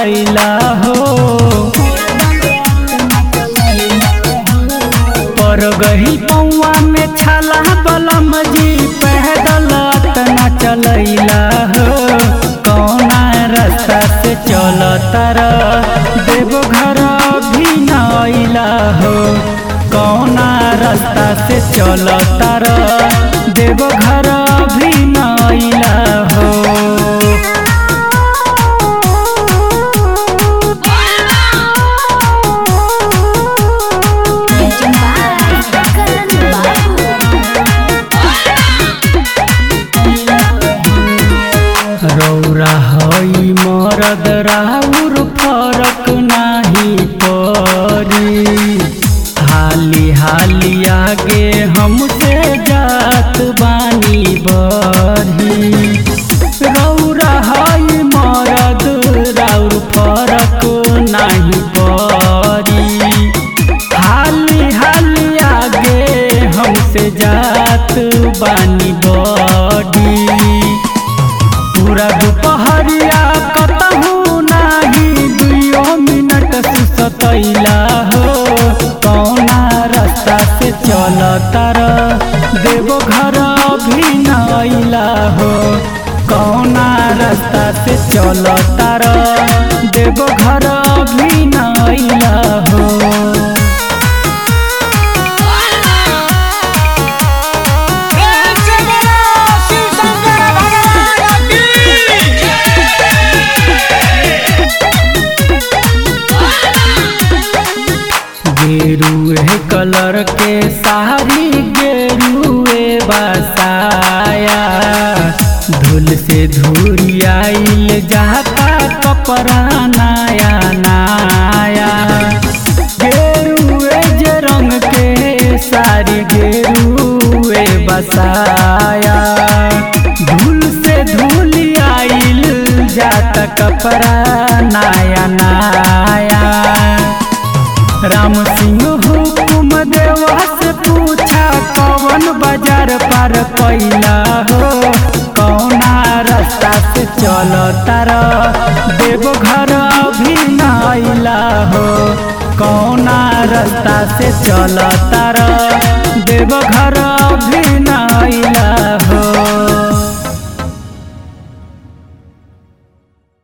चलैला हो पर गही पौआ में छाला बलम जी पैदल तना चलैला हो कौना रास्ता से चल तर देवघर भी नैला हो कौना रास्ता से चल तर देवघर भी नैला हो Legend by Karan Babu. रौरा हई मरद राउर फरक नाही परी हाली हाली आगे हमसे जात बानी बरही रौरा हई मरद राउर फरक नाही परी हाली हाली आगे हमसे जात बानी बड़ी पूरा दुपहरिया कतहू नाही दुइयो मिनट सुसतैला हो कौना रास्ता से चल तर देवो घर भी नैला हो कौना रास्ता से चल तर देवो घर भी नैला हो प्रेम से बोलो शिव शंकर भगवान की गेरुए कलर के साड़ी गेरुए बसाया धूल से धुरियाइल जाता कपड़ा नया नया गेरुए जे रंग के साड़ी गेरुए बसाया धूल से धुलियाइल जाता कपड़ा नया नया राम सिंह हुकुम देवा से पूछा कौन बाजार पार कैला हो कौना रास्ता से चल तारा देव घर अभी नैला हो कौना रास्ता से चल तारा देव घर अभी